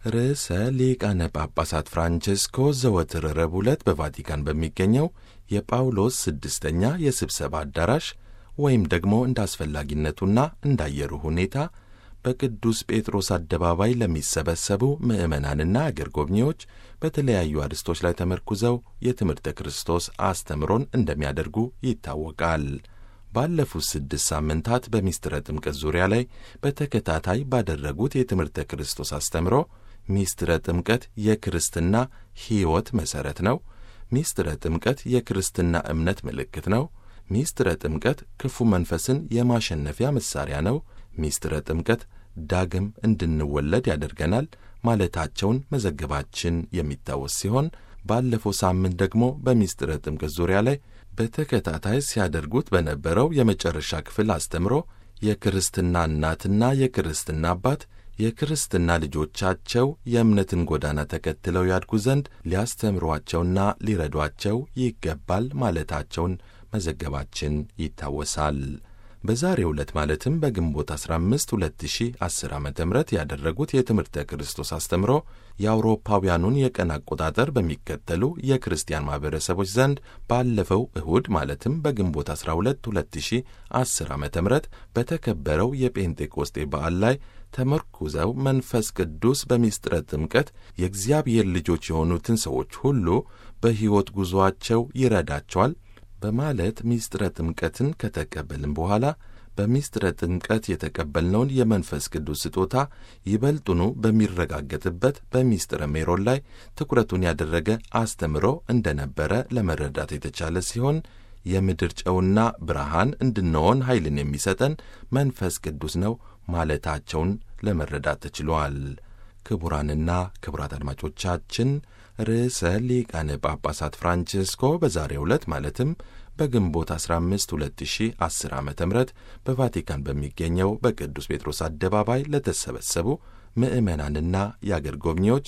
ርዕሰ ሊቃነ ጳጳሳት ፍራንቼስኮ ዘወትር ረቡዕ ዕለት በቫቲካን በሚገኘው የጳውሎስ ስድስተኛ የስብሰባ አዳራሽ ወይም ደግሞ እንደ አስፈላጊነቱና እንዳየሩ ሁኔታ በቅዱስ ጴጥሮስ አደባባይ ለሚሰበሰቡ ምዕመናንና አገር ጎብኚዎች በተለያዩ አርዕስቶች ላይ ተመርኩዘው የትምህርተ ክርስቶስ አስተምሮን እንደሚያደርጉ ይታወቃል። ባለፉት ስድስት ሳምንታት በሚስጥረ ጥምቀት ዙሪያ ላይ በተከታታይ ባደረጉት የትምህርተ ክርስቶስ አስተምሮ ሚስጥረ ጥምቀት የክርስትና ሕይወት መሠረት ነው። ሚስጥረ ጥምቀት የክርስትና እምነት ምልክት ነው። ሚስጥረ ጥምቀት ክፉ መንፈስን የማሸነፊያ መሣሪያ ነው። ሚስጥረ ጥምቀት ዳግም እንድንወለድ ያደርገናል ማለታቸውን መዘገባችን የሚታወስ ሲሆን ባለፈው ሳምንት ደግሞ በሚስጥረ ጥምቀት ዙሪያ ላይ በተከታታይ ሲያደርጉት በነበረው የመጨረሻ ክፍል አስተምሮ የክርስትና እናትና የክርስትና አባት የክርስትና ልጆቻቸው የእምነትን ጎዳና ተከትለው ያድጉ ዘንድ ሊያስተምሯቸውና ሊረዷቸው ይገባል ማለታቸውን መዘገባችን ይታወሳል። በዛሬው ዕለት ማለትም በግንቦት 15 2010 ዓ ም ያደረጉት የትምህርተ ክርስቶስ አስተምሮ የአውሮፓውያኑን የቀን አቆጣጠር በሚከተሉ የክርስቲያን ማኅበረሰቦች ዘንድ ባለፈው እሁድ ማለትም በግንቦት 12 2010 ዓ ም በተከበረው የጴንጤቆስጤ በዓል ላይ ተመርኩዘው መንፈስ ቅዱስ በሚስጥረ ጥምቀት የእግዚአብሔር ልጆች የሆኑትን ሰዎች ሁሉ በሕይወት ጉዞአቸው ይረዳቸዋል በማለት ሚስጥረ ጥምቀትን ከተቀበልን በኋላ በሚስጥረ ጥምቀት የተቀበልነውን የመንፈስ ቅዱስ ስጦታ ይበልጡኑ በሚረጋገጥበት በሚስጥረ ሜሮን ላይ ትኩረቱን ያደረገ አስተምሮ እንደነበረ ለመረዳት የተቻለ ሲሆን የምድር ጨውና ብርሃን እንድንሆን ኃይልን የሚሰጠን መንፈስ ቅዱስ ነው ማለታቸውን ለመረዳት ተችሏል። ክቡራንና ክቡራት አድማጮቻችን ርዕሰ ሊቃነ ጳጳሳት ፍራንቼስኮ በዛሬው ዕለት ማለትም በግንቦት 15 2010 ዓ ም በቫቲካን በሚገኘው በቅዱስ ጴጥሮስ አደባባይ ለተሰበሰቡ ምዕመናንና የአገር ጎብኚዎች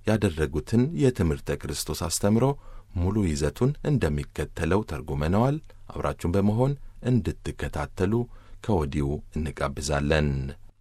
ያደረጉትን የትምህርተ ክርስቶስ አስተምሮ ሙሉ ይዘቱን እንደሚከተለው ተርጉመነዋል። አብራችሁን በመሆን እንድትከታተሉ ከወዲሁ እንጋብዛለን።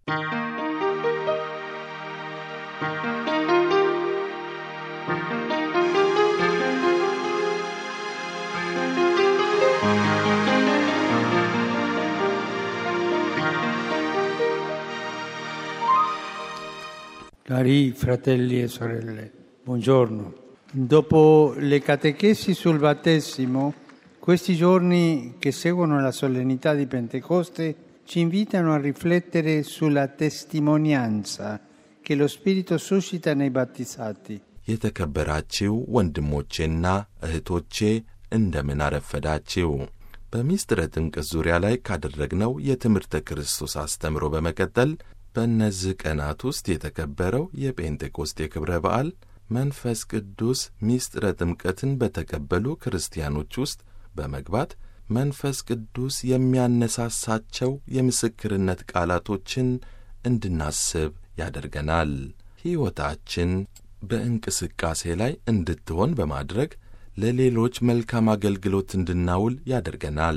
Cari fratelli e sorelle, buongiorno. Dopo le catechesi sul battesimo, questi giorni che seguono la solennità di Pentecoste ci invitano a riflettere sulla testimonianza che lo Spirito suscita nei battizzati. የተከበራችሁ ወንድሞቼና እህቶቼ እንደምን አረፈዳችሁ። በሚስጥረ ጥምቀት ዙሪያ ላይ ካደረግነው የትምህርተ ክርስቶስ አስተምሮ በመቀጠል በእነዚህ ቀናት ውስጥ የተከበረው የጴንጤቆስጤ ክብረ በዓል መንፈስ ቅዱስ ሚስጥረ ጥምቀትን በተቀበሉ ክርስቲያኖች ውስጥ በመግባት መንፈስ ቅዱስ የሚያነሳሳቸው የምስክርነት ቃላቶችን እንድናስብ ያደርገናል። ሕይወታችን በእንቅስቃሴ ላይ እንድትሆን በማድረግ ለሌሎች መልካም አገልግሎት እንድናውል ያደርገናል።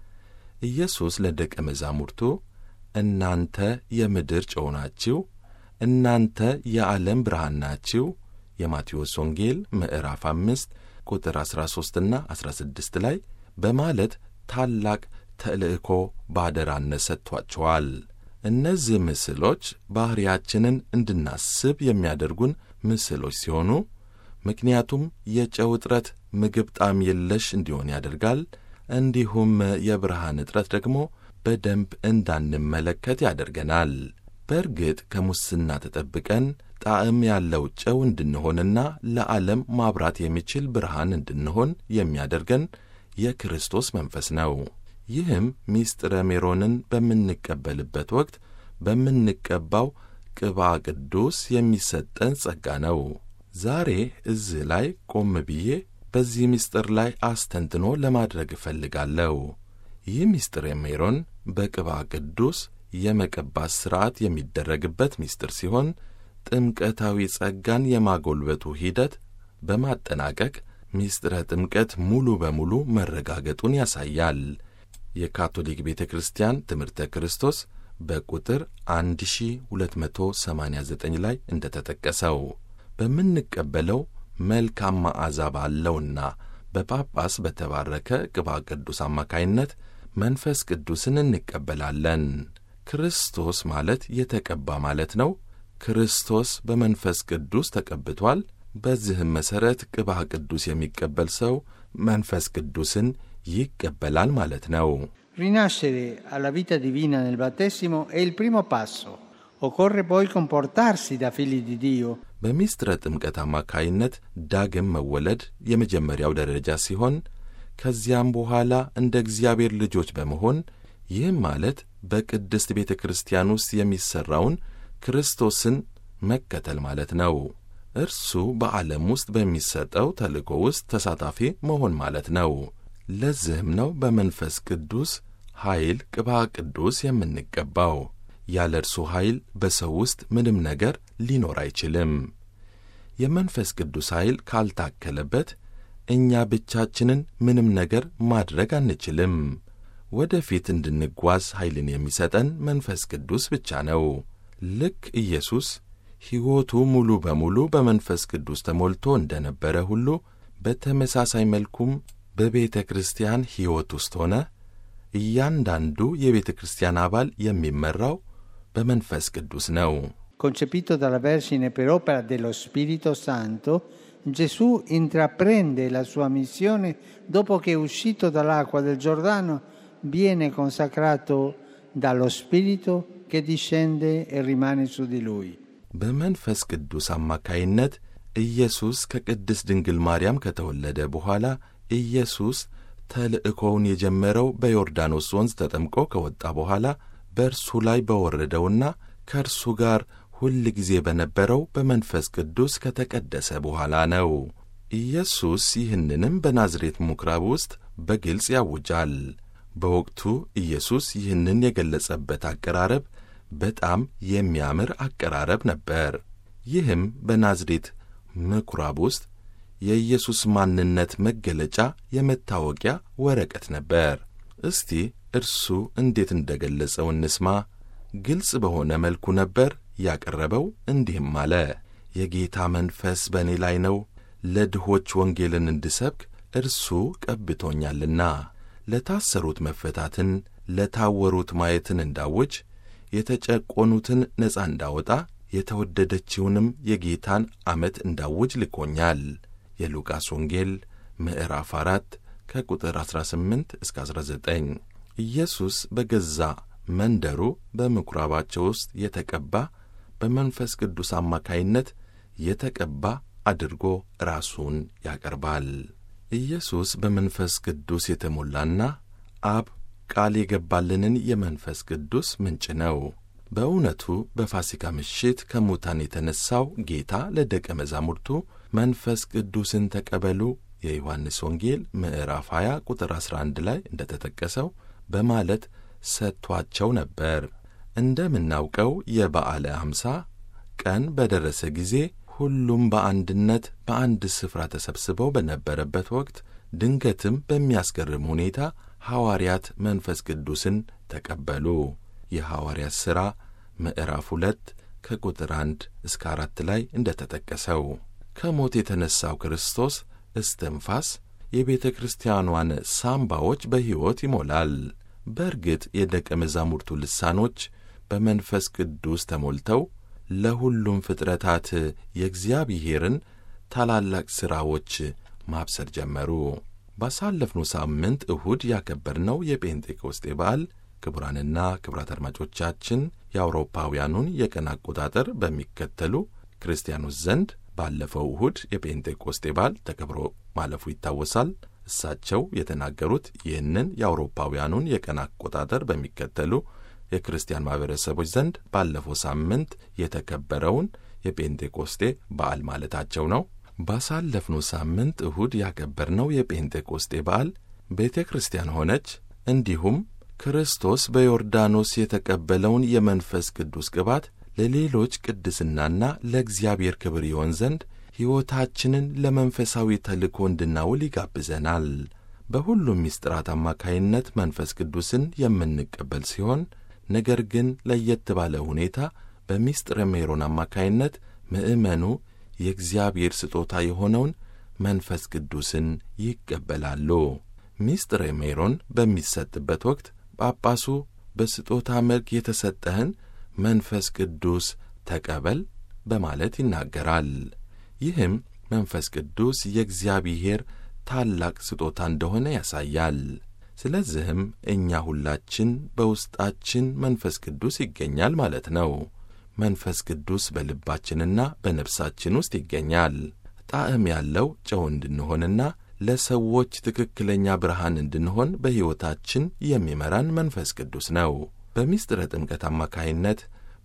ኢየሱስ ለደቀ መዛሙርቱ እናንተ የምድር ጨው ናችሁ፣ እናንተ የዓለም ብርሃን ናችሁ የማቴዎስ ወንጌል ምዕራፍ አምስት ቁጥር 13ና 16 ላይ በማለት ታላቅ ተልእኮ ባደራነት ሰጥቷቸዋል። እነዚህ ምስሎች ባሕርያችንን እንድናስብ የሚያደርጉን ምስሎች ሲሆኑ ምክንያቱም የጨው እጥረት ምግብ ጣዕም የለሽ እንዲሆን ያደርጋል። እንዲሁም የብርሃን እጥረት ደግሞ በደንብ እንዳንመለከት ያደርገናል። በእርግጥ ከሙስና ተጠብቀን ጣዕም ያለው ጨው እንድንሆንና ለዓለም ማብራት የሚችል ብርሃን እንድንሆን የሚያደርገን የክርስቶስ መንፈስ ነው። ይህም ሚስጥረ ሜሮንን በምንቀበልበት ወቅት በምንቀባው ቅባ ቅዱስ የሚሰጠን ጸጋ ነው። ዛሬ እዚህ ላይ ቆም ብዬ በዚህ ምስጢር ላይ አስተንትኖ ለማድረግ እፈልጋለሁ። ይህ ምስጢር ሜሮን በቅባ ቅዱስ የመቀባት ሥርዓት የሚደረግበት ምስጢር ሲሆን ጥምቀታዊ ጸጋን የማጎልበቱ ሂደት በማጠናቀቅ ምስጢረ ጥምቀት ሙሉ በሙሉ መረጋገጡን ያሳያል። የካቶሊክ ቤተ ክርስቲያን ትምህርተ ክርስቶስ በቁጥር 1289 ላይ እንደ ተጠቀሰው በምንቀበለው መልካም መዓዛ ባለውና በጳጳስ በተባረከ ቅባ ቅዱስ አማካይነት መንፈስ ቅዱስን እንቀበላለን። ክርስቶስ ማለት የተቀባ ማለት ነው። ክርስቶስ በመንፈስ ቅዱስ ተቀብቷል። በዚህም መሠረት ቅባ ቅዱስ የሚቀበል ሰው መንፈስ ቅዱስን ይቀበላል ማለት ነው። Rinascere alla vita divina nel battesimo è il primo passo. Occorre poi comportarsi da figli di Dio. በሚስጥረ ጥምቀት አማካይነት ዳግም መወለድ የመጀመሪያው ደረጃ ሲሆን ከዚያም በኋላ እንደ እግዚአብሔር ልጆች በመሆን ይህም ማለት በቅድስት ቤተ ክርስቲያን ውስጥ የሚሠራውን ክርስቶስን መከተል ማለት ነው። እርሱ በዓለም ውስጥ በሚሰጠው ተልእኮ ውስጥ ተሳታፊ መሆን ማለት ነው። ለዚህም ነው በመንፈስ ቅዱስ ኃይል ቅባ ቅዱስ የምንቀባው። ያለ እርሱ ኃይል በሰው ውስጥ ምንም ነገር ሊኖር አይችልም። የመንፈስ ቅዱስ ኃይል ካልታከለበት እኛ ብቻችንን ምንም ነገር ማድረግ አንችልም። ወደፊት እንድንጓዝ ኃይልን የሚሰጠን መንፈስ ቅዱስ ብቻ ነው። ልክ ኢየሱስ ሕይወቱ ሙሉ በሙሉ በመንፈስ ቅዱስ ተሞልቶ እንደነበረ ሁሉ በተመሳሳይ መልኩም በቤተ ክርስቲያን ሕይወት ውስጥ ሆነ እያንዳንዱ የቤተ ክርስቲያን አባል የሚመራው በመንፈስ ቅዱስ ነው። Concepito dalla Vergine per opera dello Spirito Santo, Gesù intraprende la sua missione dopo che uscito dall'acqua del Giordano viene consacrato dallo Spirito che discende e rimane su di lui. በመንፈስ ቅዱስ አማካይነት ኢየሱስ ከቅድስት ድንግል ማርያም ከተወለደ በኋላ ኢየሱስ ተልእኮውን የጀመረው በዮርዳኖስ ወንዝ ተጠምቆ ከወጣ በኋላ በእርሱ ላይ በወረደውና ከእርሱ ጋር ሁል ጊዜ በነበረው በመንፈስ ቅዱስ ከተቀደሰ በኋላ ነው። ኢየሱስ ይህንንም በናዝሬት ምኵራብ ውስጥ በግልጽ ያውጃል። በወቅቱ ኢየሱስ ይህንን የገለጸበት አቀራረብ በጣም የሚያምር አቀራረብ ነበር። ይህም በናዝሬት ምኵራብ ውስጥ የኢየሱስ ማንነት መገለጫ የመታወቂያ ወረቀት ነበር። እስቲ እርሱ እንዴት እንደ ገለጸው እንስማ። ግልጽ በሆነ መልኩ ነበር ያቀረበው። እንዲህም አለ፣ የጌታ መንፈስ በእኔ ላይ ነው፣ ለድሆች ወንጌልን እንድሰብክ እርሱ ቀብቶኛልና፣ ለታሰሩት መፈታትን፣ ለታወሩት ማየትን እንዳውጅ፣ የተጨቆኑትን ነፃ እንዳወጣ፣ የተወደደችውንም የጌታን ዓመት እንዳውጅ ልኮኛል። የሉቃስ ወንጌል ምዕራፍ አራት ከቁጥር 18 እስከ 19 ኢየሱስ በገዛ መንደሩ በምኵራባቸው ውስጥ የተቀባ በመንፈስ ቅዱስ አማካይነት የተቀባ አድርጎ ራሱን ያቀርባል። ኢየሱስ በመንፈስ ቅዱስ የተሞላና አብ ቃል የገባልንን የመንፈስ ቅዱስ ምንጭ ነው። በእውነቱ በፋሲካ ምሽት ከሙታን የተነሣው ጌታ ለደቀ መዛሙርቱ መንፈስ ቅዱስን ተቀበሉ የዮሐንስ ወንጌል ምዕራፍ 20 ቁጥር 11 ላይ እንደ ተጠቀሰው በማለት ሰጥቷቸው ነበር። እንደምናውቀው የበዓለ ሐምሳ ቀን በደረሰ ጊዜ ሁሉም በአንድነት በአንድ ስፍራ ተሰብስበው በነበረበት ወቅት ድንገትም በሚያስገርም ሁኔታ ሐዋርያት መንፈስ ቅዱስን ተቀበሉ። የሐዋርያት ሥራ ምዕራፍ ሁለት ከቁጥር አንድ እስከ አራት ላይ እንደ ተጠቀሰው ከሞት የተነሣው ክርስቶስ እስትንፋስ የቤተ ክርስቲያኗን ሳምባዎች በሕይወት ይሞላል። በእርግጥ የደቀ መዛሙርቱ ልሳኖች በመንፈስ ቅዱስ ተሞልተው ለሁሉም ፍጥረታት የእግዚአብሔርን ታላላቅ ሥራዎች ማብሰር ጀመሩ። ባሳለፍነው ሳምንት እሁድ ያከበርነው የጴንጤቆስጤ በዓል ክቡራንና ክቡራት አድማጮቻችን የአውሮፓውያኑን የቀን አቆጣጠር በሚከተሉ ክርስቲያኖች ዘንድ ባለፈው እሁድ የጴንጤቆስጤ በዓል ተከብሮ ማለፉ ይታወሳል። እሳቸው የተናገሩት ይህንን የአውሮፓውያኑን የቀን አቆጣጠር በሚከተሉ የክርስቲያን ማኅበረሰቦች ዘንድ ባለፈው ሳምንት የተከበረውን የጴንጤቆስጤ በዓል ማለታቸው ነው። ባሳለፍነው ሳምንት እሁድ ያከበርነው የጴንጤቆስጤ በዓል ቤተ ክርስቲያን ሆነች እንዲሁም ክርስቶስ በዮርዳኖስ የተቀበለውን የመንፈስ ቅዱስ ቅባት ለሌሎች ቅድስናና ለእግዚአብሔር ክብር ይሆን ዘንድ ሕይወታችንን ለመንፈሳዊ ተልእኮ እንድናውል ይጋብዘናል። በሁሉም ምስጢራት አማካይነት መንፈስ ቅዱስን የምንቀበል ሲሆን ነገር ግን ለየት ባለ ሁኔታ በሚስጥረ ሜሮን አማካይነት ምእመኑ የእግዚአብሔር ስጦታ የሆነውን መንፈስ ቅዱስን ይቀበላሉ። ሚስጥረ ሜሮን በሚሰጥበት ወቅት ጳጳሱ በስጦታ መልክ የተሰጠህን መንፈስ ቅዱስ ተቀበል በማለት ይናገራል። ይህም መንፈስ ቅዱስ የእግዚአብሔር ታላቅ ስጦታ እንደሆነ ያሳያል። ስለዚህም እኛ ሁላችን በውስጣችን መንፈስ ቅዱስ ይገኛል ማለት ነው። መንፈስ ቅዱስ በልባችንና በነፍሳችን ውስጥ ይገኛል። ጣዕም ያለው ጨው እንድንሆንና ለሰዎች ትክክለኛ ብርሃን እንድንሆን በሕይወታችን የሚመራን መንፈስ ቅዱስ ነው። በሚስጥረ ጥምቀት አማካይነት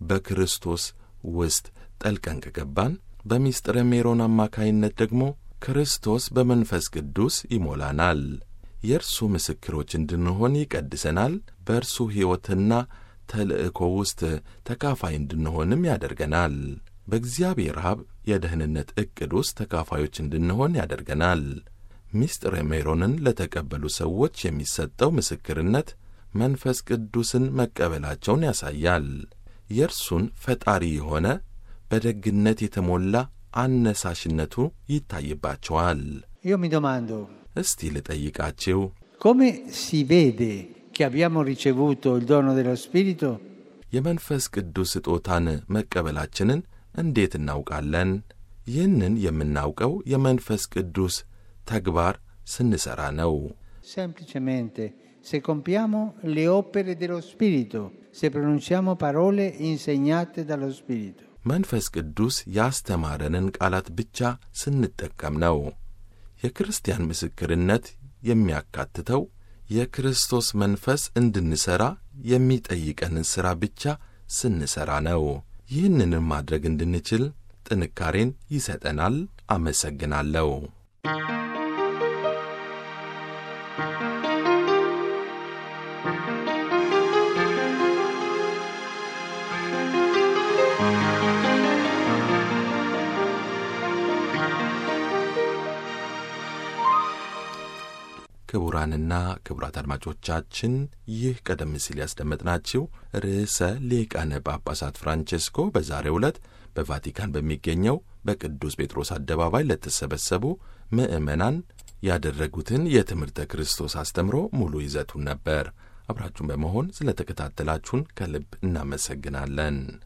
በክርስቶስ ውስጥ ጠልቀን ከገባን፣ በሚስጥረ ሜሮን አማካይነት ደግሞ ክርስቶስ በመንፈስ ቅዱስ ይሞላናል። የእርሱ ምስክሮች እንድንሆን ይቀድሰናል። በእርሱ ሕይወትና ተልእኮ ውስጥ ተካፋይ እንድንሆንም ያደርገናል። በእግዚአብሔር አብ የደህንነት ዕቅድ ውስጥ ተካፋዮች እንድንሆን ያደርገናል። ሚስጥረ ሜሮንን ለተቀበሉ ሰዎች የሚሰጠው ምስክርነት መንፈስ ቅዱስን መቀበላቸውን ያሳያል። የእርሱን ፈጣሪ የሆነ በደግነት የተሞላ አነሳሽነቱ ይታይባቸዋል። Io mi domando, እስቲ ልጠይቃችሁ፣ come si vede che abbiamo ricevuto il dono dello Spirito? የመንፈስ ቅዱስ ስጦታን መቀበላችንን እንዴት እናውቃለን? ይህንን የምናውቀው የመንፈስ ቅዱስ ተግባር ስንሠራ ነው። Semplicemente se compiamo le opere dello Spirito, se pronunciamo parole insegnate dallo Spirito. መንፈስ ቅዱስ ያስተማረንን ቃላት ብቻ ስንጠቀም ነው። የክርስቲያን ምስክርነት የሚያካትተው የክርስቶስ መንፈስ እንድንሠራ የሚጠይቀንን ሥራ ብቻ ስንሠራ ነው። ይህንንም ማድረግ እንድንችል ጥንካሬን ይሰጠናል። አመሰግናለሁ። ክቡራንና ክቡራት አድማጮቻችን ይህ ቀደም ሲል ያስደመጥናችሁ ርዕሰ ሊቃነ ጳጳሳት ፍራንቼስኮ በዛሬው ዕለት በቫቲካን በሚገኘው በቅዱስ ጴጥሮስ አደባባይ ለተሰበሰቡ ምዕመናን ያደረጉትን የትምህርተ ክርስቶስ አስተምሮ ሙሉ ይዘቱን ነበር። አብራችሁን በመሆን ስለ ተከታተላችሁን ከልብ እናመሰግናለን።